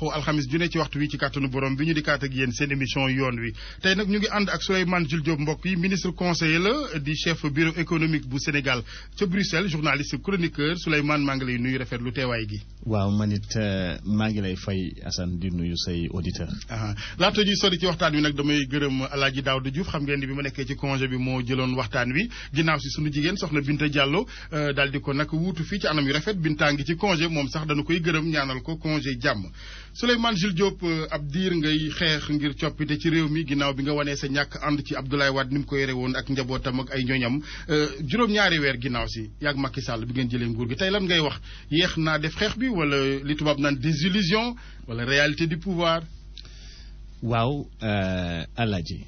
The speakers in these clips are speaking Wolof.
baaxoo alxamis ju ne ci waxtu wi ci kàttanu borom bi ñu di kaat ak yéen seen émission yoon wi tey nag ñu ngi ànd ak Souleymane Jules Diop mbokk yi ministre conseiller la di chef bureau économique bu Sénégal ca Bruxelles journaliste chroniqueur Souleymane maa ngi lay nuyu rafetlu teewaay gi. waaw man it maa ngi lay fay Assane di nuyu say auditeurs. laata ñuy sori ci waxtaan wi nag damay gërëm El Hadj Daouda Diouf xam ngeen ni bi ma nekkee ci congé bi moo jëloon waxtaan wi ginnaaw si sunu jigéen soxna Binta Diallo daal di ko nag wuutu fii ci anam yu rafet Binta ngi ci congé moom sax dañu koy gërëm ñaanal ko congé jàmm Souleymane Jules Diop ab diir ngay xeex ngir coppite ci réew mi ginnaaw bi nga wanee sa ñàkk ànd ci Abdoulaye Wade ni mu ko yore woon ak njabootam ak ay ñooñam juróom-ñaari weer ginnaaw si yàgg Macky Sall bi ngeen jëlee nguur gi tey lan ngay wax yéex naa def xeex bi wala li tubaab naan désillusion wala réalité du pouvoir. waaw Alaaji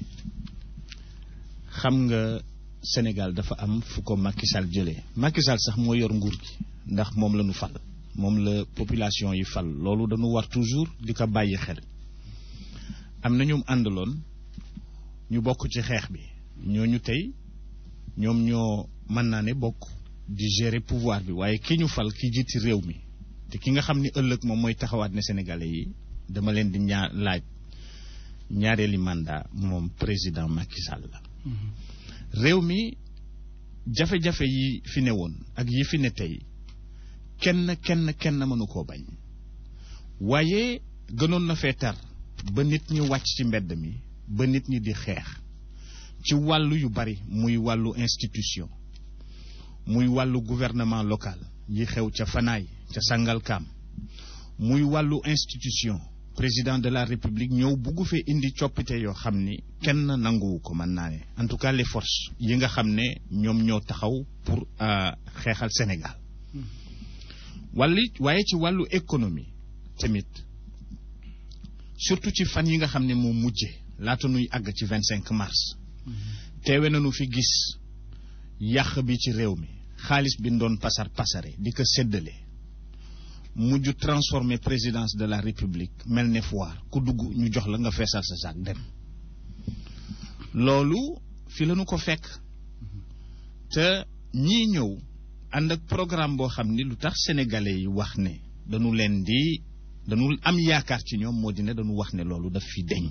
xam nga Sénégal dafa am fu ko Macky Sall jëlee Macky Sall sax moo yor nguur gi ndax moom la ñu fal moom la population yi fal loolu dañu war toujours di ko bàyyi xel am na ñoom àndaloon ñu bokk ci xeex bi ñooñu tey ñoom ñoo mën naa ne bokk di gérer pouvoir bi waaye ki ñu fal ki jiiti réew mi te ki nga xam ni ëllëg moom mooy taxawaat ne sénégalais yi dama leen di ñaar laaj ñaareeli mandat moom président Macky Sall la réew mi jafe-jafe yi fi ne woon ak yi fi ne tey kenn kenn kenn mënu koo bañ waaye gënoon na fee tar ba nit ñi wàcc ci mbedd mi ba nit ñi di xeex ci wàllu yu bari muy wàllu institution muy wàllu gouvernement local yi xew ca Fanaay ca Sangalkam muy wàllu institution président de la république ñëw buggu fee indi coppite yoo xam ni kenn nanguwu ko mën naa ne en tout cas les forces yi nga xam ne ñoom ñoo taxaw pour xeexal Sénégal wàlli waaye ci wàllu économie tamit surtout ci fan yi nga xam ne moo mujje laata nuy àgg ci vingt cinq mars teewe nañu fi gis yàq bi ci réew mi xaalis bi doon pasar pasare di ko séddale mujj transformer présidence de la république mel ne foire ku dugg ñu jox la nga feesal sa saak dem loolu fi lañu ko fekk te ñii ñëw ànd ak programme boo xam ni lu tax sénégalais yi wax ne dañu leen di dañu am yaakaar ci ñoom moo di ne dañu wax ne loolu daf fi deñ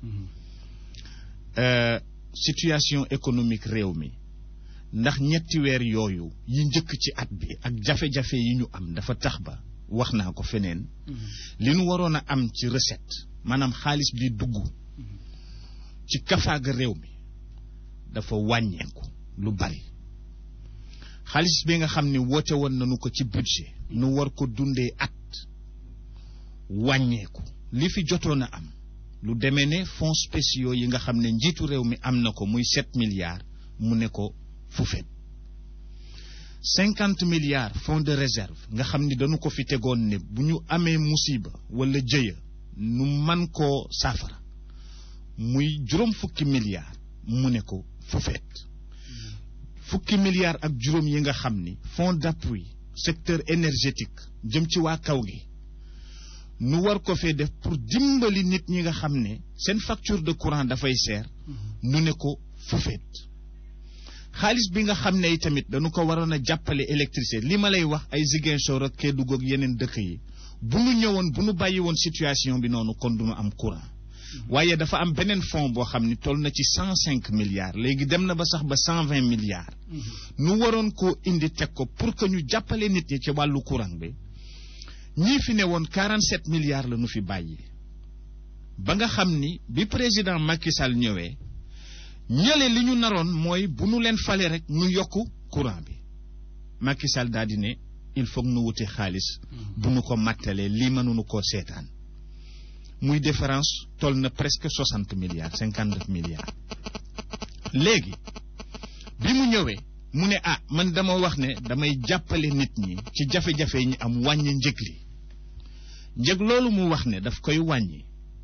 situation économique réew mi ndax ñetti weer yooyu yi njëkk ci at bi ak jafe-jafe yi ñu am dafa tax ba wax naa ko feneen li nu waroon a am ci recette maanaam xaalis bi dugg ci kafaaga réew mi dafa wàññeeku lu bari xaalis bi nga xam ni woote woon nañu ko ci budget nu war ko dundee at wàññeeku li fi jotoon a am lu demee ne fonds spéciaux yi nga xam ne njiitu réew mi am na ko muy sept milliards mu ne ko fufet cinquante milliards fonds de réserve nga xam ni dañu ko fi tegoon ne bu ñu amee musiba wala jëya nu man koo saafara muy juróom fukki milliards mu ne ko fufet fukki milliards ak juróom yi nga xam ni fonds d'appui secteur énergétique jëm ci waa kaw gi nu war ko fee def pour dimbali nit ñi nga xam ne seen facture de courant dafay seer nu ne ko fufet xaalis bi nga xam ne tamit dañu ko waroon a jàppale électricité li ma lay wax ay Ziguinchor ak Kédougou ak yeneen dëkk yi bu nu ñëwoon bu nu bàyyi woon situation bi noonu kon du nu am courant waaye dafa am beneen fonds boo xam ni toll na ci cent cinq milliards léegi dem na ba sax ba cent vingt milliards nu waroon koo indi teg ko pour que ñu jàppale nit ñi ci wàllu courant bi ñii fi ne woon quarante sept milliards la nu fi bàyyi ba nga xam ni bi président Macky Sall ñëwee ñële li ñu naroon mooy bu nu leen fale rek nu yokk courant bi Macky Sall daal di ne il faut nu wuti xaalis bu nu ko mattalee lii mënuñu koo seetaan muy différence toll na presque soixante milliards cinquante neuf milliards léegi bi mu ñëwee mu ne ah man dama wax ne damay jàppale nit ñi ci jafe-jafe yi ñu am wàññi njëg li njëg loolu mu wax ne daf koy wàññi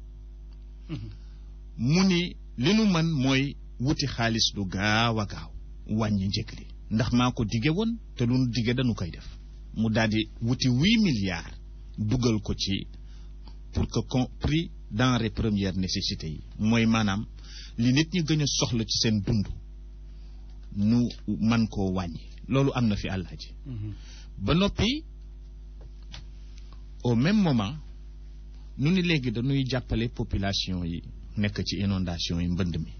mu ni li nu mën mooy wuti xaalis lu gaaw a gaaw wàññi njëg li ndax maa ko dige woon te lu nu dige dañu koy def mu daldi wuti huit milliards dugal ko ci pour que con prix denrées premières nécessités yi mooy maanaam li nit ñi gën a soxla ci seen dund nu man koo wàññi loolu am na fi àllaaji ba noppi au même moment nu ni léegi dañuy jàppale population yi nekk ci inondation yi mbënd mi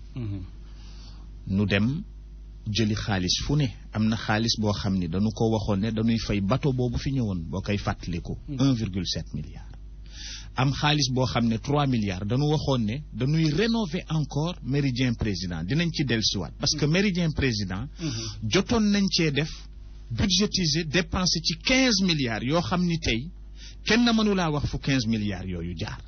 nu dem jëli xaalis fu ne am na xaalis boo xam ni dañu ko waxoon ne dañuy fay bateau boobu fi ñëwoon boo koy fàttaliku. 1,7 milliard. am xaalis boo xam ne 3 milliards dañu waxoon ne dañuy rénover encore méridien président dinañ ci dellusiwaat parce que méridien président. jotoon nañ cee def budgétiser dépenser ci 15 milliards yoo xam ni tey kenn mënulaa wax fu 15 milliards yooyu jaar.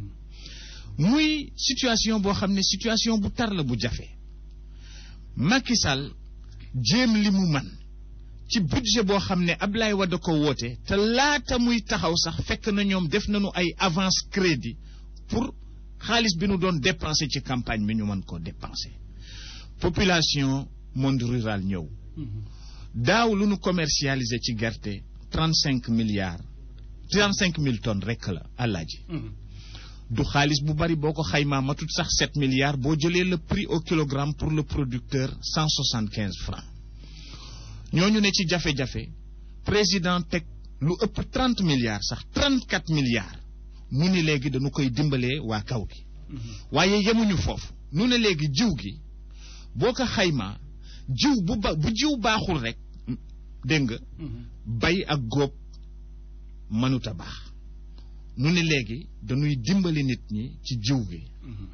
muy situation boo xam ne situation bu tar la bu jafe. Macky Sall jéem li mu man ci budget boo xam ne Ablaye Wade ko woote te laata muy taxaw sax fekk na ñoom def nañu ay avance crédit pour xaalis bi nu doon dépenser ci campagne bi ñu mën koo dépenser population monde rural ñëw daaw lu nu commercialiser ci gerte trente cinq milliards trente cinq mille tonnes rekk la àllaaji du xaalis bu bari boo ko xaymaa matut sax sept milliards boo jëlee le prix au kilogramme pour le producteur cent soixante quinze francs ñooñu ne ci jafe-jafe président teg lu ëpp trente milliards sax trente quatre milliards mu ni léegi dañu koy dimbalee waa kaw gi waaye yemuñu foofu nu ne léegi jiw gi boo ko xaymaa jiw bu ba bu jiw baaxul rek dégg nga bay ak góob mënut a baax nu ne léegi dañuy dimbali nit ñi ci jiw gi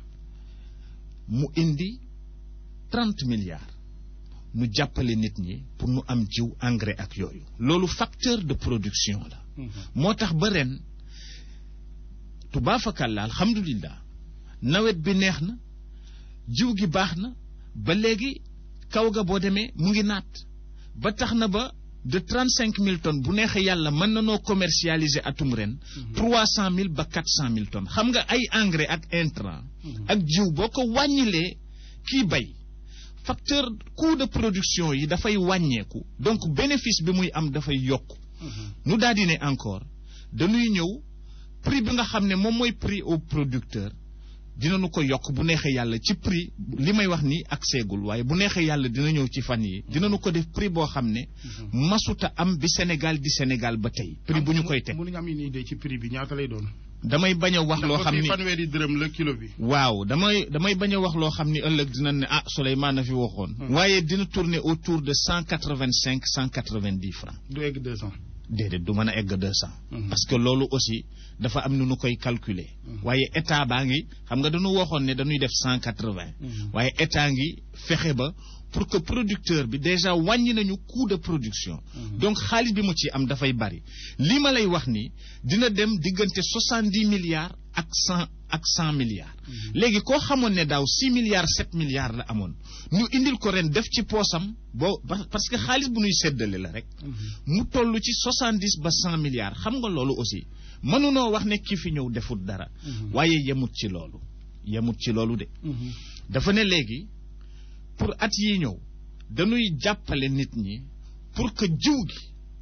mu indi trente milliards nu jàppale nit ñi pour nu am jiw engrais ak yooyu loolu facteur de production la moo tax ba ren tubaafakàlla alhamdulillah nawet bi neex na jiw gi baax na ba léegi kaw ga boo demee mu ngi naat ba tax na ba de trente cinq mille tonnes bu neexee yàlla mën na noo commercialiser atum ren trois cent mille ba quatre cent mille tonnes xam nga ay engrais ak intrant ak jiw boo ko wàññilee kii bay facteur coût de production yi dafay wàññeeku donc bénéfice bi muy am dafay yokk nu daal di ne encore dañuy ñëw prix bi nga xam ne moom mooy prix au producteur dinañu ko yokk bu neexee yàlla ci prix li may wax ni ak seegul waaye bu neexee yàlla dina ñëw ci fan yi dinañu ko def prix boo xam ne masuta am bi Sénégal di Sénégal ba tey prix bu ñu koy teg mënuñu am une idée ci prix bi ñaata lay doon damay bañ a wax loo xam ni fanweeri dërëm la kilo bi waaw damay damay bañ a wax loo xam ni ëllëg dina ne ah Souleymane a fi waxoon waaye dina tourner autour de cent quatre vingt cinq cent quatre vingt dix francs du egg deux cent déedéet du mën a egg deux cent parce que loolu aussi dafa am nu nu koy calculer waaye état baa ngi xam nga dañu waxoon ne dañuy def cent quatre vingt waaye état ngi fexe ba pour que producteur bi déjà wàññi nañu coût de production donc xaalis bi mu ci am dafay bari li ma lay wax ni dina dem diggante soixante dix milliards ak cent ak cent milliards léegi koo xamoon ne daaw six milliards sept milliards la amoon ñu indil ko ren def ci poosam boo parce que xaalis bu ñuy séddale la rek mu toll ci soixante dix ba cent milliards xam nga loolu aussi mënunoo wax ne ki fi ñëw defut dara waaye yemut ci loolu yemut ci loolu de dafa ne léegi pour at yi ñëw dañuy jàppale nit ñi pour que jiw gi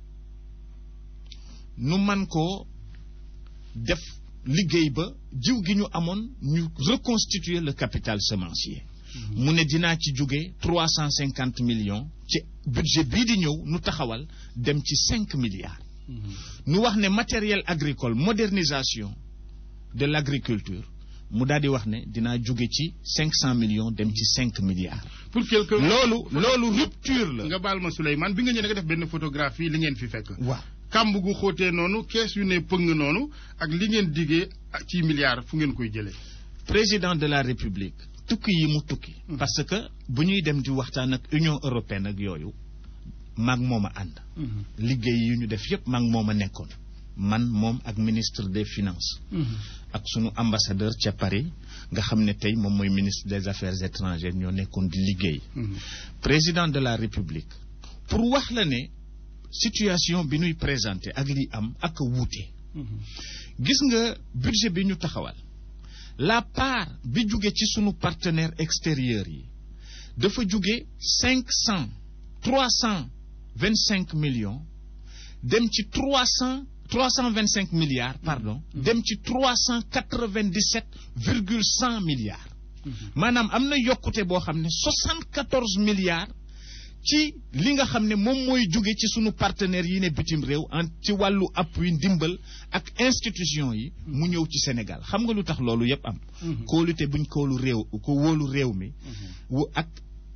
nu man koo def liggéey ba jiw gi ñu amoon ñu reconstituer le capital semencier mu ne dinaa ci jóge trois cent cinquante millions ci budget bii di ñëw nu taxawal dem ci cinq milliards nu wax ne matériel agricole modernisation de l'agriculture mu daal di wax ne dinaa jóge ci cinq cent millions dem ci cinq milliards. pour quelque loolu loolu rupture la. nga baal ma Souleymane bi nga ñëwee nga def benn photographie li ngeen fi fekk. waaw kàmb gu xóotee noonu kees yu ne pëng noonu ak li ngeen diggee ci milliards fu ngeen koy jëlee. président de la république tukki yi mu tukki. parce que bu ñuy dem di waxtaan ak union européenne ak yooyu maag moom a ànd. liggéey yi ñu def yépp maag moom a nekkoon. man moom ak ministre des finances. ak sunu ambassadeur ca Paris nga xam ne tey moom mooy ministre des affaires étrangères ñoo nekkoon di liggéey. président de la république pour wax la ne situation bi ñuy présenté ak li am ak wuute. gis nga budget bi ñu taxawal la part bi jóge ci sunu partenaires extérieurs yi dafa jóge cinq cent trois cent vingt cinq millions dem ci trois cent. 325 milliards pardon dem ci 397 virgule 100 milliards maanaam am na yokkute boo xam ne 74 milliards ci li nga xam ne moom mooy jóge ci sunu partenaires yi ne bitim réew en ci wàllu appui ndimbal ak institution yi mu ñëw ci Sénégal xam nga lu tax loolu yépp am kóolute buñ koolu réew ko wóolu réew mi wu ak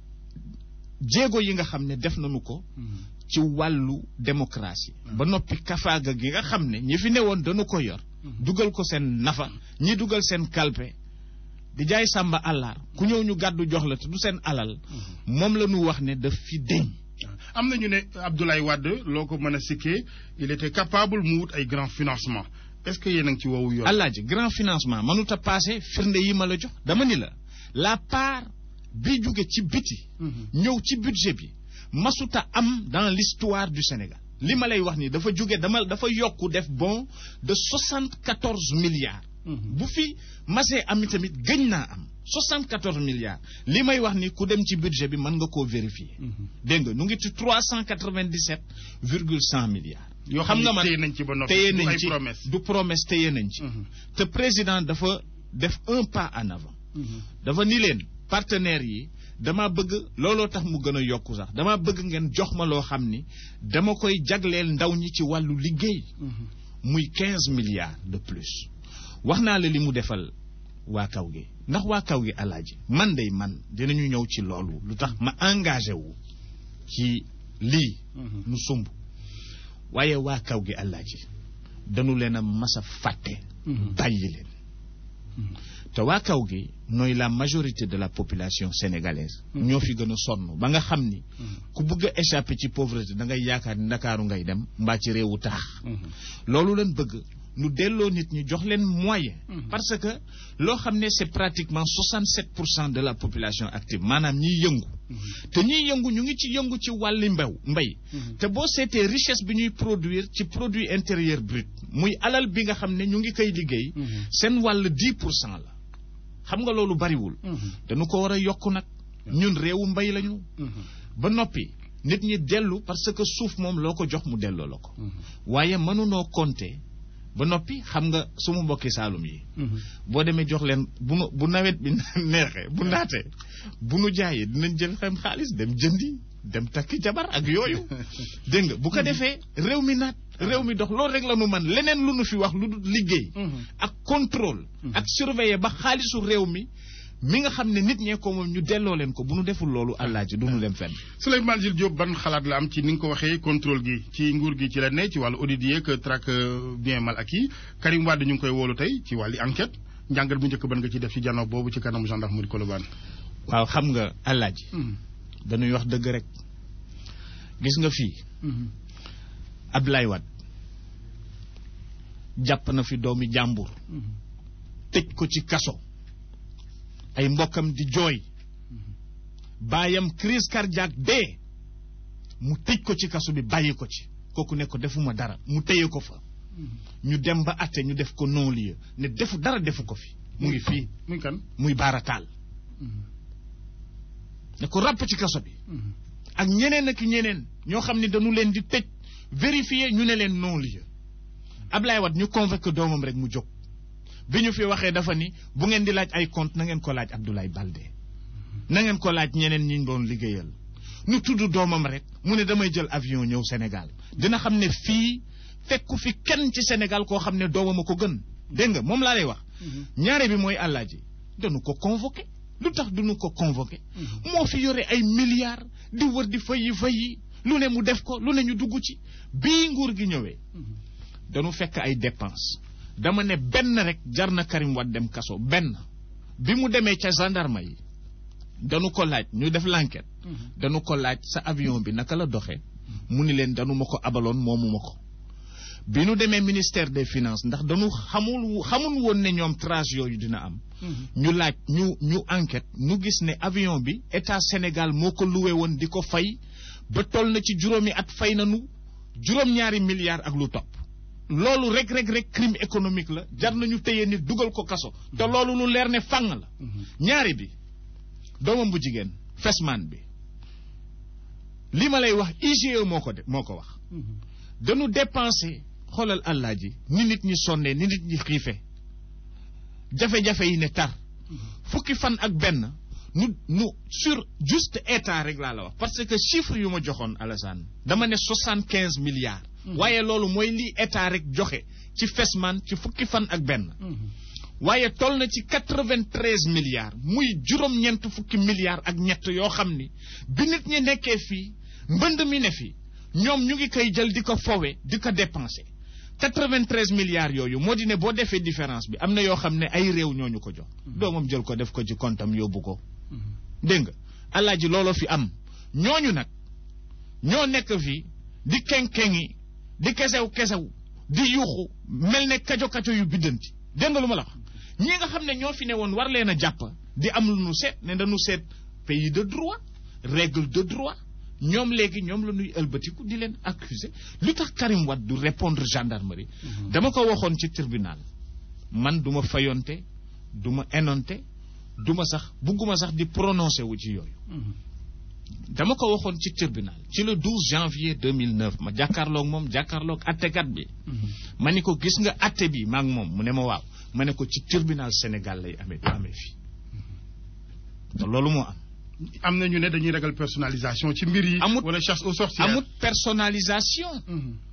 jéego yi nga xam ne def nañu ko ci wàllu démocratie ba noppi kafaaga gi nga xam ne ñi fi newoon dañu ko yor dugal ko seen nafa ñi dugal seen kalpe di jaay sàmba àllaar ku ñëw ñu gàddu jox la te du seen alal moom la ñu wax ne daf fi deñ am na ñu ne Abdoulaye Wade loo ko mën a sikkee il était capable mu wut ay grand financement est-ce que yéen a ngi ci woowu yoon. alaaji grand financement mënut a passé firnde yi ma la jox dama ni la la part bi jóge ci biti ñëw ci budget bi masuta am dans l'histoire du Sénégal li ma lay wax ni dafa jóge dama dafa yokku def bon de soixante-quatorze milliards bu fi masee am tamit gëñ naa am soixante-quatorze milliards li may wax ni ku dem ci budget bi mën nga koo vérifier dégg nga nu ngi ci trois cent quatre-vingt-dix-sept virgule cent milliards yoo xam nga man téye nañ ci ba noppi téye du nañ ay ci promesse. du promesse téye nañ ci te président dafa def un pas en avant dafa ni leen partenaires yi dama bëgg looloo tax mu gën a yokku sax dama bëgg ngeen jox ma loo xam ni dama koy jagleel ndaw ñi ci wàllu liggéey muy quinze milliards de plus wax naa la li mu defal waa kaw gi ndax waa kaw gi alaaji man day man dinañu ñëw ci loolu lu tax ma engagé wu ci lii nu sumb waaye waa kaw gi alaaji dañu leen a mas a fàtte bàyyi leen te waa kaw gi nooy la majorité de la population sénégalaise ñoo fi gën a sonn ba nga xam ni ku bëgg a échapper ci pauvreté da ngay yaakaar ni ndakaaru ngay dem mbaa ci réewu taax loolu leen bëgg nu delloo nit ñi jox leen moyen parce que loo xam ne c'est pratiquement 67 pour cent de la population active maanaam ñiy yëngu te ñiy yëngu ñu ngi ci yëngu ci wàlli mbew mbay te boo seetee richesse bi ñuy produire ci produit intérieur brut muy alal bi nga xam ne ñu ngi koy liggéey seen wàll 10 pour cent la xam nga loolu bariwul dañu ko war a yokk nag ñun réewu mbay lañu ba noppi nit ñi dellu parce que suuf moom loo ko jox mu delloo la ko waaye mënunoo compter ba noppi xam nga suma mbokki saalum yi boo demee jox leen bu nu bu nawet bi neexee bu naatee bu nu jaayee dinañ jël xem xaalis dem jëndi dem takki jabar ak yooyu dégg nga bu ko defee réew mi naat réew mi dox loolu rek la nu man leneen lu nu fi wax lu dul liggéey ak contrôle ak surveiller ba xaalisu réew mi mi nga xam ne nit ñee ko moom ñu delloo leen ko bu nu deful loolu àllaaji du nu dem fenn Souleymane Jules Diop ban xalaat la am ci ni nga ko waxee contrôle gi ci nguur gi ci la ne ci wàllu audit yeeg traque bien mal acquis Karim Wade ñu ngi koy woolu tey ci wàllu enquête njàngat bu njëkk ban nga ci def ci jano boobu ci kanamu gendarmerie Colobane waaw xam nga àllaaji dañuy wax dëgg rek gis nga fii Abdoulaye Wade jàpp na fi doomi jàmbur tëj ko ci kaso ay mbokkam di jooy baayam crise cardiaque dee mu tëj ko ci kaso bi bàyyi ko ci kooku ne ko defuma dara mu téye ko fa ñu dem ba atte ñu def ko non lieu ne defu dara defu ko fi mu ngi fii muy kan muy baarataal ne ko ràpp ci kaso bi ak ñeneen ak ñeneen ñoo xam ne dañu leen di tëj vérifier ñu ne leen non lieu Ablaye Wade ñu convoqué doomam rek mu jóg bi ñu fi waxee dafa ni bu ngeen di laaj ay compte na ngeen ko laaj Abdoulaye Baldé na ngeen ko laaj ñeneen ñi ñu doon liggéeyal ñu tudd doomam rek mu ne damay jël avion ñëw Sénégal dina xam ne fii fekku fi kenn ci Sénégal koo xam ne doomam a ko gën dégg nga moom laa lay wax ñaare bi mooy àllaaji dañu ko convoqué lu tax duñu ko convoqué moo fi yore ay milliards di wër di fayi fayi lu ne mu def ko lu ne ñu dugg ci bii nguur gi ñëwee dañu fekk ay dépense dama ne benn rek jar na Karim Wade dem kaso benn bi mu demee ca gendarme yi dañu ko laaj ñu def l'enquête dañu ko laaj sa avion bi naka la doxee mu ni leen dañu ma ko abaloon moomu ma ko bi nu demee ministère des finances ndax dañu xamul xamul woon ne ñoom trace yooyu dina am ñu laaj ñu ñu enquête ñu gis ne avion bi état Sénégal moo ko loué woon di ko fay ba toll na ci juróomi at fay nañu juróom-ñaari milliards ak lu topp loolu rek rek rek crime économique la jar nañu téye nit dugal ko kaso te loolu lu leer ne fang la ñaari bi doomam bu jigéen fesman bi li ma lay wax IGE moo ko de moo ko wax dañu dépensé xoolal àllaa ji ni nit ñi sonnee ni nit ñi xiife jafe-jafe yi ne tar fukki fan ak benn nu nu sur juste état rek laa la wax parce que chiffre yu ma joxoon Alassane dama ne soixante quinze milliards waaye loolu mooy lii état rek joxe ci Fesman ci fukki fan ak benn waaye toll na ci quatre-vingt-treize milliards muy juróom-ñeent fukki milliards ak ñett yoo xam ni bi nit ñi nekkee fii mbënd mi ne fi ñoom ñu ngi koy jël di ko fowe di ko dépenser quatre-vingt-treize milliards yooyu moo di ne boo defee différence bi am na yoo xam ne ay réew ñoo ñu ko jox doomam jël ko def ko ci kontam yóbbu ko dégg nga alaaji looloo fi am ñooñu nag ñoo nekk fii di kenkengi di kesew kesew di yuuxu mel ne kajo kajo yu biddanti dégg nga lu ma la wax ñi nga xam ne ñoo fi ne woon war leen a jàpp di am lu nu seet ne dañu seet pays de droit règle de droit ñoom léegi ñoom la ñuy ëlbatiku di leen accuser lu tax Karim Wade du répondre gendarmerie dama ko waxoon ci tribunal man du ma fayonte du ma enonte du ma sax bugguma sax di prononcé wu ci yooyu dama ko waxoon ci tribunal ci le 12 janvier 2009 ma jàkkaarloog moom jàkkaarloog attekat bi ma ni ko gis nga atte bi maa ngi moom mu ne ma waaw ma ne ko ci tribunal Sénégal lay amee du amee fii te loolu moo am am na ñu ne dañuy ragal personnalisation ci mbir yi. amut wala chasse aux sorcières. amut personnalisation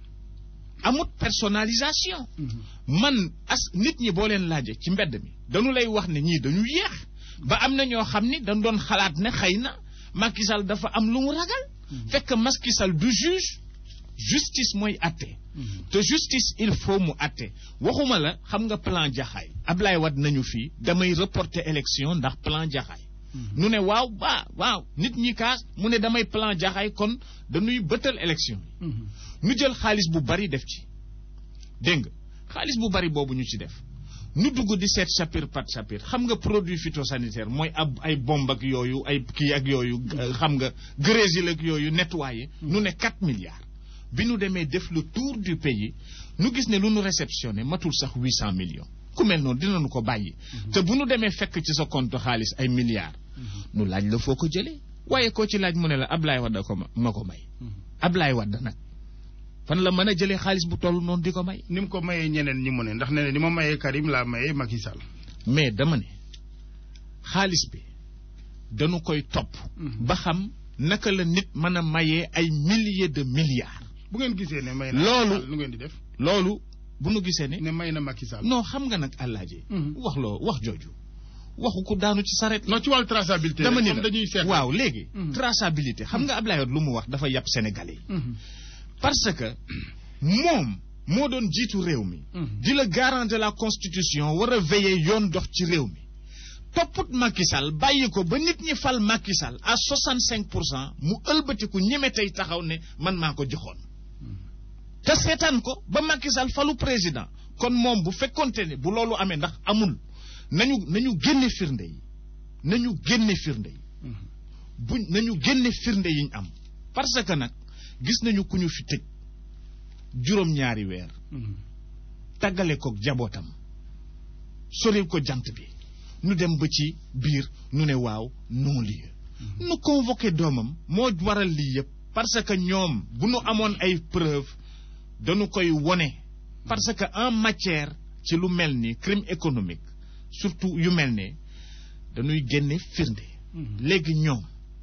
amut personnalisation man as nit ñi boo leen laaje ci mbedd mi dañu lay wax ne ñii dañu yéex ba am na ñoo xam ni dañ doon xalaat ne xëy na Macky Sall dafa am lu mu ragal fekk Macky Sall du juge justice mooy atte te justice il faut mu atte waxuma la xam nga plan jaxaay Ablaye Wade nañu fii damay reporter élection ndax plan jaxaay nu ne waaw baa waaw nit ñi kaas mu ne damay plan jaxaay kon dañuy bëtal élection yi nu jël xaalis bu bari def ci dégg nga xaalis bu bari boobu ñu ci def nu dugg di seet sapir pat sapir xam nga produit phytosanitaire mooy ab ay bomb ak yooyu ay kii ak yooyu xam nga grésil ak yooyu nettoyé nu ne 4 milliards bi nu demee def le tour du pays nu gis ne lu nu réceptionné matul sax 800 millions ku mel noonu dinañu ko bàyyi te bu nu demee fekk ci sa compte xaalis ay milliards nu laaj la foo ko jëlee waaye koo ci laaj mu ne la Ablaye Wade ko ma ko may Ablaye Wade nag fan la mën a jëlee xaalis bu toll noonu di ko may ni mu ko mayee ñeneen ñi mu ne ndax nee na ni ma mayee Karim laa mayee Macky Sall. mais dama ne xaalis bi dañu koy topp ba xam naka la nit mën a mayee ay milliers de milliards bu ngeen gisee ne may na loolu lu ngeen di def loolu bu nu gisee ne ne may na Macky Sall. non xam nga nag àllaaji wax loo wax jooju waxu ko daanu ci saret non ci wàllu traçabilité dama ni comme la dañuy seet waaw léegi traçabilité xam nga Ablaye Wade lu mu wax dafa yàpp sénégalais yi parce que moom moo doon jiitu réew mi di la garant de la constitution war a veiller yoon dox ci réew mi topput Macky Sall bàyyi ko ba nit ñi fal Macky Sall à 65 pour cent mu ëlbatiku ñeme tey taxaw ne man maa ko joxoon te seetaan ko ba Macky Sall falu président kon moom bu fekkonte ne bu loolu amee ndax amul nañu nañu génne firnde yi nañu génne firnde yi bu nañu génne firnde yi ñu am parce que nag gis nañu ku ñu fi tëj juróom-ñaari weer tàggale ko jabootam soril ko jant bi nu dem ba ci biir nu ne waaw non lieu nu convoqué doomam moo waral lii yëpp parce que ñoom bu nu amoon ay preuve dañu koy wone parce que en matière ci lu mel ni crime économique surtout yu mel ne dañuy génne firnde léegi ñoom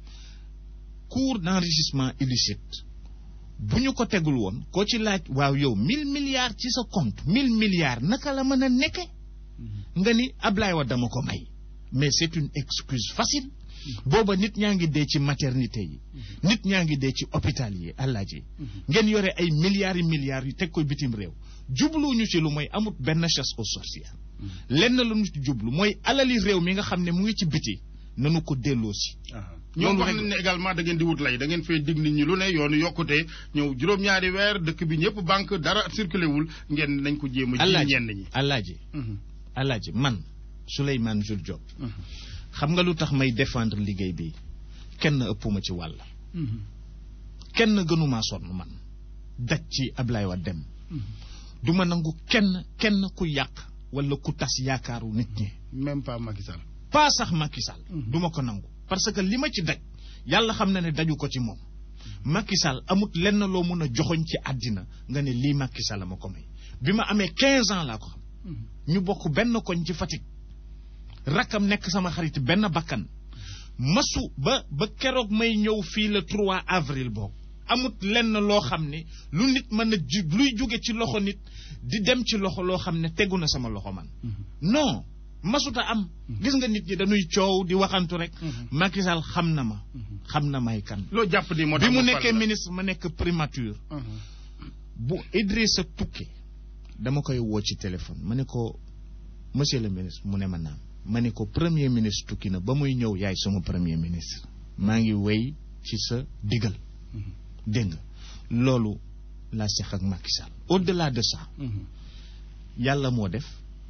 cours d'enrichissement illicite bu ñu ko tegul woon koo ci laaj waaw yow mille milliards ci sa compte mille milliards naka la mën a nekke nga ni Ablaye Wade dama ko may mais c'est une excuse facile booba nit ñaa ngi dee ci maternité yi nit ñaa ngi dee ci hôpital yi àllaaji ngeen yore ay milliards yi milliards yu teg ko bitim réew jubluñu ci lu mooy amut benn chasse aux sorcières lenn lu ñu ci jublu mooy alali réew mi nga xam ne mu ngi ci biti nanu ko delloo si ñoom loolu wax rek- nañ ne également da ngeen di wut lay da ngeen fay dig nit ñi lu ne yoonu yokkute ñëw juróom-ñaari weer dëkk bi ñëpp banque dara circulé wul ngeen nañ ko jéem a ji àllaaji ñenn ñi àllaaji Mhm. àllaaji man Souleymane Jules Diop Mhm. xam nga lu tax may défendre liggéey bi kenn ëppuma ci wàll Mhm. kenn gënumaa sonn man daj ci Ablaye Wade dem du ma nangu kenn kenn ku yàq wala ku tas yaakaaru nit ñi même pas Macky Sall pas sax Macky Sall Mhm. du ma ko nangu parce que li ma ci daj yàlla xam na ne daju ko ci moom Macky Sall amut lenn loo mun a joxoñ ci àddina nga ne lii Macky Sall ma ko may bi ma amee 15 ans laa ko xam ñu bokk benn koñ ci Fatick rakkam nekk sama xarit benn bakkan masu ba ba keroog may ñëw fii le 3 avril boobu amut lenn loo xam ne lu nit mën a ju luy jóge ci loxo nit di dem ci loxo loo xam ne tegu na sama loxo man non masuta am gis nga nit ñi dañuy coow di waxantu rek Macky Sall xam na ma xam na may kan loo jàpp ni moo bi tax mu mu nekkee fal la. ministre ma nekk primature Mhm. bu Idrissa tukkee dama koy woo ci téléphone ma ne ko monsieur le ministre mu ne ma naam ma ne ko premier ministre tukki na ba muy ñëw yaay sama premier ministre maa ngi wéy ci sa digal dégg nga loolu laa seq ak Macky Sall au delà de ça Mhm. yàlla moo def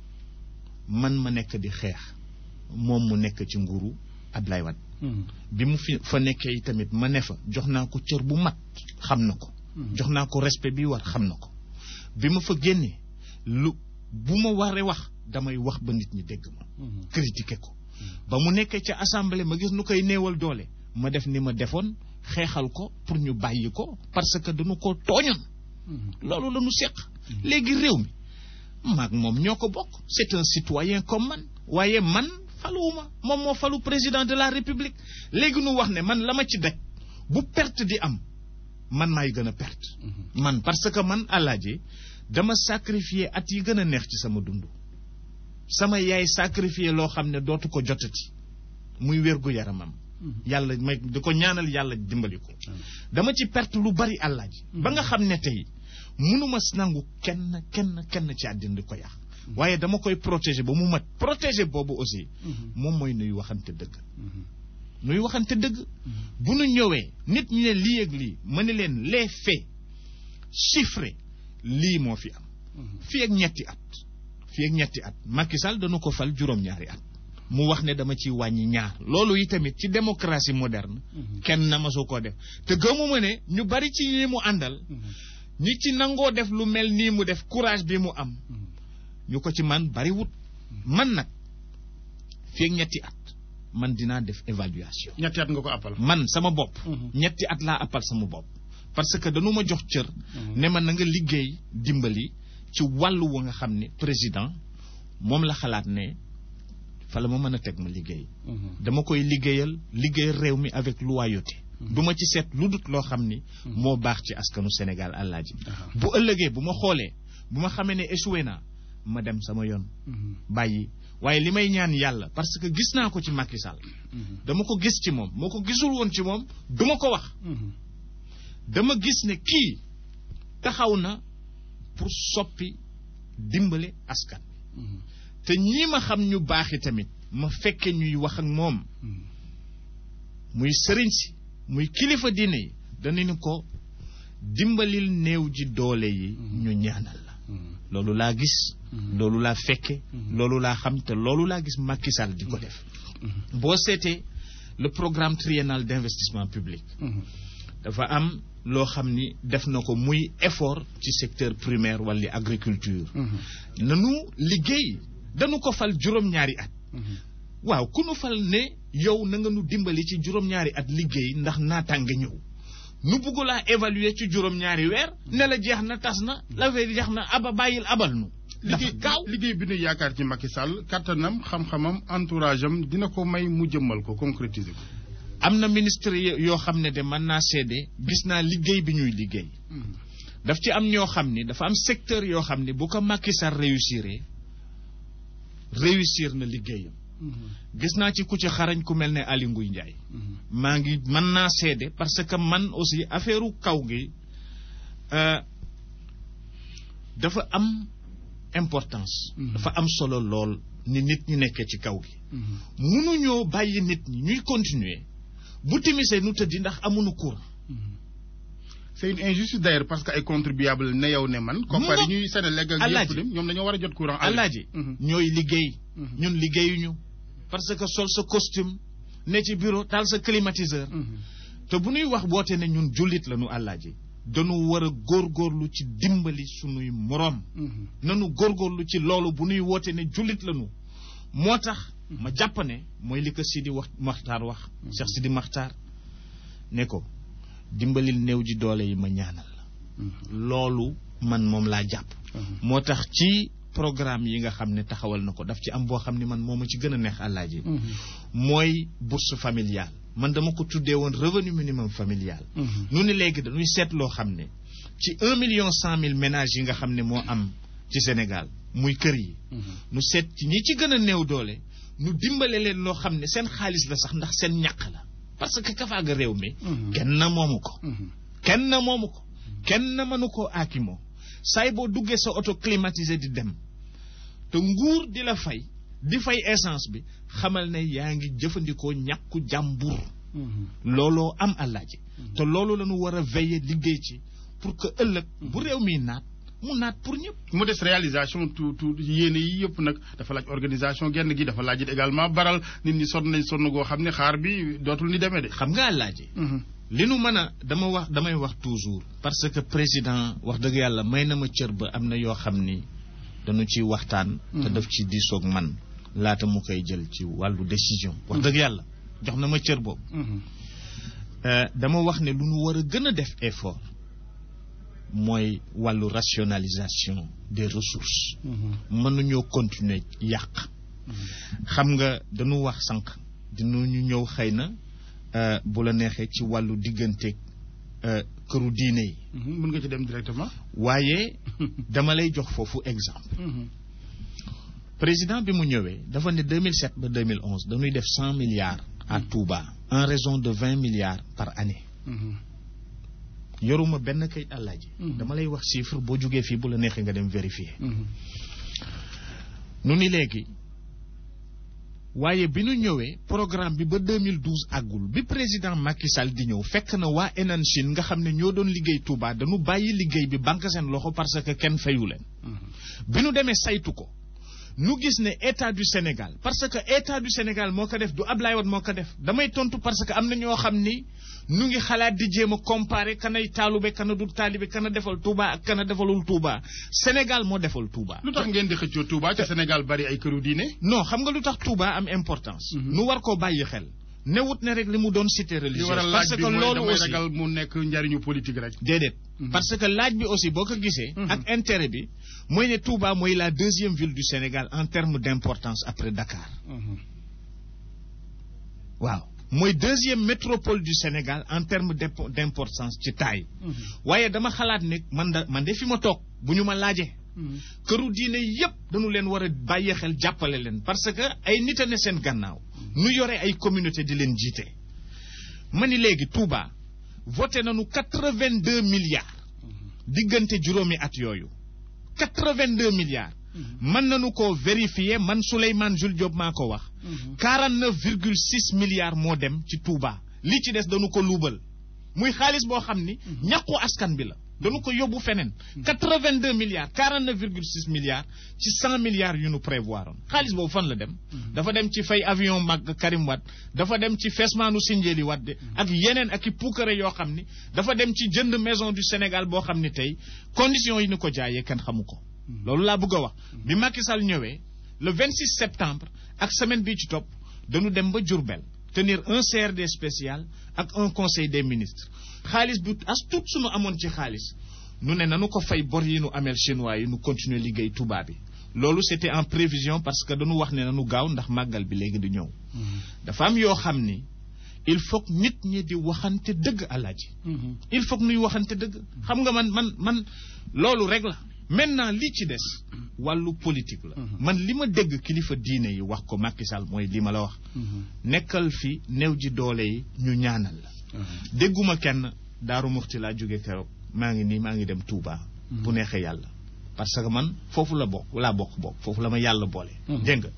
man ma nekk di xeex moom mu nekk ci nguuru Ablaye Wade Mhm. bi mu fi fa nekkee tamit ma ne fa jox naa ko cër bu mat xam na ko jox naa ko respect bi war xam na ko bi ma fa génnee lu bu ma waree wax damay wax ba nit ñi dégg ma Mhm. critiquer ko ba mu nekkee ca assemblée ma gis nu koy néewal doole ma def ni ma defoon xeexal ko pour ñu bàyyi ko parce que dañu ko tooñoon Mhm. loolu la ñu seq léegi réew mi maag moom ñoo ko bokk c'est un citoyen comme man waaye man faluwuma moom moo falu président de la république léegi nu wax ne man la ma ci daj bu perte di am man maay gën a perte Mhm. man parce que man alaaji dama sacrifier at yi gën a neex ci sama dund sama yaay sacrifier loo xam ne dootu ko jotati muy wérgu yaramam Mhm. yàlla may di ko ñaanal yàlla dimbali ko dama ci perte lu bari àllaaji ba nga xam ne tey mënuma nangu kenn kenn kenn ci àddina di ko yàq waaye dama koy protéger ba mu mat protéger boobu aussi Mhm. moom mooy nuy waxante dëgg Mhm. nuy waxante dëgg bu nu ñëwee nit ñi ne lii ak lii ma ne leen les faits chiffrés lii moo fi am Mhm. fii ak ñetti at fii ak ñetti at Macky Sall dana ko fal juróom-ñaari at mu wax ne dama ciy wàññi ñaar loolu yi tamit ci démocratie moderne Mhm. kenn na ma soo ko def te gëmuma ne ñu bari ci ñi mu àndal Mhm. ñi ci nangoo def lu mel nii mu def courage bi mu am Mhm. ñu ko ci man bari wut man nag fii ak ñetti at man dinaa def évaluation ñetti at nga ko appal. man sama bopp Mhm. ñetti at laa appal sama bopp parce que dañu ma jox cër Mhm. ne ma na nga liggéey dimbali ci wàllu wa nga xam ne président moom la xalaat ne fa la ma mën a teg ma liggéey Mhm. dama koy liggéeyal liggéeyal réew mi avec loyauté du ma ci seet lu dut loo xam ni moo baax ci askanu Sénégal àllaaji Aha. bu ëllëgee bu ma xoolee bu ma xamee ne échoué naa ma dem sama yoon Mhm. bàyyi waaye li may ñaan yàlla parce que gis naa ko ci Macky Sall Mhm. dama ko gis ci moom moo ko gisul woon ci moom duma ko wax Mhm. dama gis ne kii taxaw na pour soppi dimbale askan Mhm. te ñii ma xam ñu baaxi tamit ma fekke ñuy wax ak moom Mhm. muy sëriñ si muy kilifa diine yi danañu ko dimbalil néew ji doole yi ñu ñaanal la Mhm. loolu laa gis Mhm. loolu laa fekke Mhm. loolu laa xam te loolu laa gis Macky Sall di ko def Mhm. boo seetee le programme triennal d'investissement public Mhm. dafa am loo xam ni def na ko muy effort ci secteur primaire wala agriculture Mhm. nanu liggéey dañu ko fal juróom-ñaari at Mhm. waaw ku nu fal ne yow na nga nu dimbali ci juróom-ñaari at liggéey ndax naataange ñëw nu bugg laa évaluer ci juróom-ñaari weer ne la jeex na tas na la fay jeex na aba bàyyil abal nu dafa liggéey gaaw liggéey bi ñu yaakaar ci Macky Sall kattanam xam-xamam entourage am dina ko may mu jëmmal ko concrétiser ko. am na ministre yo- yoo xam ne de mën naa seede gis naa liggéey bi ñuy liggéey Mhm. daf ci am ñoo xam ni dafa am secteur yoo xam ni bu ko Macky Sall réussir réussir na liggéeyam Mhm. gis naa ci ku ci xarañ ku mel ne Aly Ngouille Ndiaye Mhm. maa ngi mën naa seede parce que man aussi affaire kaw gi euh, dafa am importance Mhm. dafa am solo lool ni nit ñi nekkee ci kaw gi Mhm. mënuñoo bàyyi nit ñi ñuy continuer bu timisee nu tëddi ndax amuñu courant Mhm. c'est une injustice d'ailleurs parce que ay contribuable ne yow ne man. koppar yi ñuy Sénégal ak Alaaji. yëpp lim ñoom dañoo war a jot courant. alaaji Mhm. ñooy liggéey Mhm. ñun liggéeyuñu parce que sol sa costume ne ci bureau taal sa climatiseur Mhm. te bu ñuy wax boote ne ñun jullit la ñu àllaaji dañu war a góorgóorlu ci dimbali sunuy moroom Mhm. nanu góorgóorlu ci loolu bu ñuy woote ne jullit lañu moo tax ma jàpp ne mooy li ko Sidi wax Maxtaar wax Cheikh Sidi Maxtaar ne ko dimbalil néew ji doole yi ma ñaanal la Mhm. loolu man moom laa jàpp Mhm. moo tax ci programme yi nga xam ne taxawal na ko daf ci am boo xam ne man moo ma ci gën a neex àllaaji mooy bourse familiale man dama ko tuddee woon revenu minimum familial nu ni léegi dañuy seet loo xam ne ci un million cent mille ménages yi nga xam ne moo am ci Sénégal muy kër yi nu seet ci ñi ci gën a néew doole nu dimbale leen loo xam ne seen xaalis la sax ndax seen ñàq la parce que kafaaga réew mi kenn moomu ko kenn moomu ko kenn mënu koo aakimoo saay boo duggee sa auto climatisé di dem te nguur di la fay di fay essence bi xamal ne yaa ngi jëfandikoo ñàkku jàmbur looloo am àllaaji te loolu la ñu war a veiller liggéey ci pour que ëllëg bu réew mi naat mu naat pour ñëpp mu des réalisation tout tout yéene yi yëpp nag dafa laaj organisation genn gi dafa laaj it également baral nit ñi sonn nañ sonn goo xam ne xaar bi dootul ni demee de xam nga àllaaji li nu mën a dama wax damay wax toujours parce que président wax dëgg yàlla may na ma cër ba am na yoo xam ni dañu ci waxtaan te daf ci diisoog man laata mu koy jël ci wàllu décision wax dëgg yàlla jox na ma cër boobu dama wax ne lu nu war a gën a def effort mooy wàllu rationalisation des ressources mënuñoo continuer yàq xam nga dañu wax sànq dinañu ñëw xëy na bu la neexee ci wàllu digganteeg këru diine yi mën nga ci dem directement waaye dama lay jox foofu exemple président bi mu ñëwee dafa ne 2007 ba 2011 dañuy def cent milliards à Touba en raison de vingt milliards par année yoruma benn kayit àllaaji dama lay wax chiffre boo jógee fii bu la neexee nga dem vérifier nu ni léegi waaye bi nu ñëwee programme bi ba 2012 àggul bi président Macky Sall di ñëw fekk na waa Enan Chine nga xam ne ñoo doon liggéey Touba dañu bàyyi liggéey bi banque seen loxo parce que kenn fayu leen bi nu demee saytu ko nu gis ne état du Sénégal parce que état du Sénégal moo ko def du Ablaye Wade moo ko def damay tontu parce que am na ñoo xam ni nu ngi xalaat di jéem a comparer kanay taalube kana du taalibe kana defal Touba ak kana defalul Touba Sénégal moo defal Touba. lu tax ngeen di xëccoo Touba ca Sénégal bari ay këru diine. non xam nga lu tax Touba am importance. nu war koo bàyyi xel. newut ne rek li mu doon cité religieuse parce que loolu aussi ragal mu nekk njariñu politique rek. déedéet. parce que laaj bi aussi boo ko gisee. ak intérêt bi mooy ne Touba mooy la deuxième ville du Sénégal en termes d' importance après Dakar. waaw mooy deuxième métropole du Sénégal en termes d' importance ci taille. waaye dama xalaat ne man da man de fi ma toog bu ñu ma laajee. këru diine yépp dañu leen war a bàyyi xel jàppale leen parce que ay nit a ne seen gannaaw. nu yore ay communauté di leen jiite. ma ni léegi Touba voté nañu quatre vingt deux milliards. diggante juróomi at yooyu. quatre vingt deux milliards. mën nañu ko vérifier man Souleymane Jules Diop maa ko wax. quarante neuf virgule six milliards moo dem ci Touba. li ci des dañu ko luubal. muy xaalis boo xam ni. ñàkku askan bi la. dañu ko yóbbu feneen. quatre vingt deux milliards quarante neuf virgule six milliards ci cent milliards yu nu prévoir oon xaalis boobu fan la dem. dafa dem ci fay avion mag Karim Wade dafa dem ci Fesmanu Sindiély Wade ak yeneen ak i puukare yoo xam ni dafa dem ci jënd maison du Sénégal boo xam ni tey conditions yi ñu ko jaayee kenn xamu ko. loolu laa bëgg a wax. bi Macky Sall ñëwee le vingt six septembre ak semaine bii ci topp dañu dem ba Diourbel tenir un CRD spécial ak un conseil des ministres. xaalis bu as tuut suñu amoon ci xaalis nu ne nanu ko fay bor yi nu ameel chinois yi nu continuer liggéey Touba bi loolu c'était en prévision parce que dañu wax ne nanu gaaw ndax màggal bi léegi di ñëw dafa am yoo xam ni il faut que nit ñi di waxante dëgg alaaji il faut que nuy waxante dëgg xam nga man man man loolu rek la maintenant li ci des wàllu politique la man li ma dégg kilifa diine yi wax ko Macky Sall mooy li ma la wax nekkal fi néew ji doole yi ñu ñaanal la dégguma kenn daaru muxti laa jóge keroog maa ngi nii maa ngi dem Touba. bu neexee yàlla parce que man foofu la bokk laa bokk bokk foofu la ma yàlla boole. dégg nga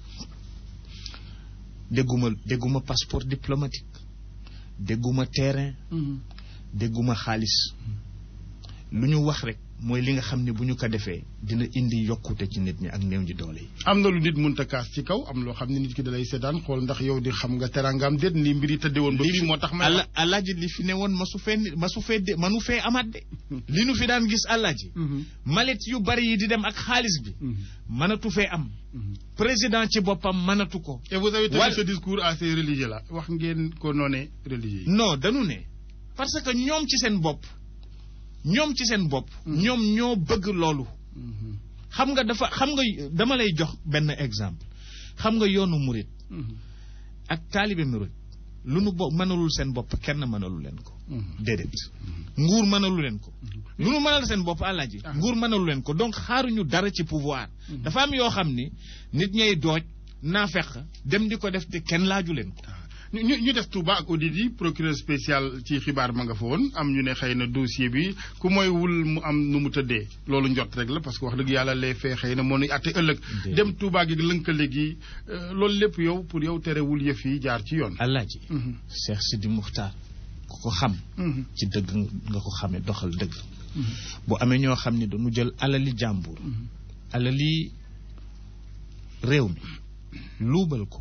dégguma dégguma passeport diplomatique dégguma terrain. dégguma xaalis lu ñu wax rek mooy li nga xam ne bu ñu ko defee dina indi yokkute ci nit ñi ak néew ji doole yi. am na lu nit mënta kaas ci kaw am loo xam ne nit ki da lay seetaan xool ndax yow di xam nga teraangam déet ni mbir yi tëddee woon. ba fii moo tax ma ala alaaji li fi ne woon masu fee masu fee de manu fee amaat de. li nu fi daan gis alaaji. malet yu bari yi di dem ak xaalis bi. mënatu fee am. président ci boppam mënatu ko. et vous avez tenu ce discours à ces religieux là wax ngeen ko noonee religieux yi. non dañu ne parce que ñoom ci seen bopp. ñoom ci seen bopp. ñoom ñoo bëgg loolu. xam nga dafa xam nga dama lay jox benn exemple xam nga yoonu murit ak taalibe murit lu nu bo mënalul seen bopp kenn mënalu leen ko déedéet nguur mënalu leen ko lu nu mënal seen bopp àllaaji nguur mënalu leen ko donc xaaruñu dara ci pouvoir dafa am yoo xam ni nit ñay dooj naa feq dem di ko def te kenn laaju leen ko ñu ñu def Touba ak audit yi procureur spécial ci xibaar ma nga fa woon am ñu ne xëy na dossier bi ku mooy wul mu am nu mu tëddee loolu njot rek la parce que wax dëgg yàlla les faits xëy na moo nuy àtte ëllëg dem Touba gi lënkale gi loolu lépp yow pour yow terewul yëf yi jaar ci yoon Alaaji Cheikh Sidi Muxtaar ku ko xam ci dëgg nga ko xamee doxal dëgg bu amee ñoo xam ne dañu jël alali jàmbur alali réew mi luubal ko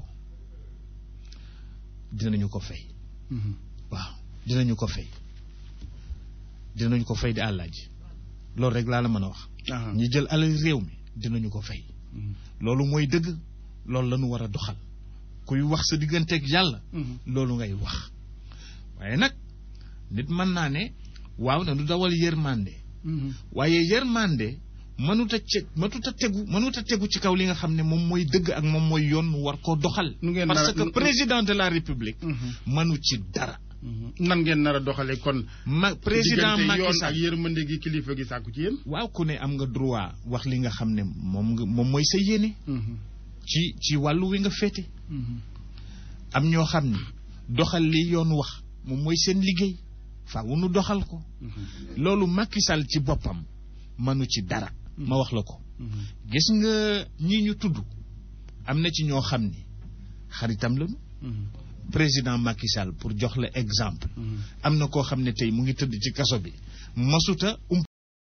dinañu ko fay waaw dinañu ko fay dinañu ko fay di àllaaji loolu rek laa la mën a wax ñi jël alal réew mi dinañu ko fay loolu mooy dëgg loolu la ñu war a doxal kuy wax sa digganteeg yàlla loolu ngay wax waaye nag nit mën naa ne waaw na du dawal yërmande waaye yërmande mënut a ce mënut a tegu mënut a tegu ci kaw li nga xam ne moom mooy dëgg ak moom mooy yoon mu war koo doxal. parce que président de la république. mënu ci dara. nan ngeen nar a doxalee kon. ma président Macky yoon Sall ak yërmande gi kilifa gi sàkku ci yéen. waaw ku ne am nga droit wax li nga xam ne moom nga moom mooy sa yéene. ci ci wàllu wi nga féete. am ñoo xam ne doxal li yoon wax moom mooy seen liggéey faaw nu doxal ko. loolu Macky Sall ci boppam mënu ci dara. ma wax la ko gis nga ñi ñu tudd am na ci ñoo xam ni xaritam lañu président Macky Sall pour jox la exemple am na koo xam ne tey mu ngi tëdd ci kaso bi masuta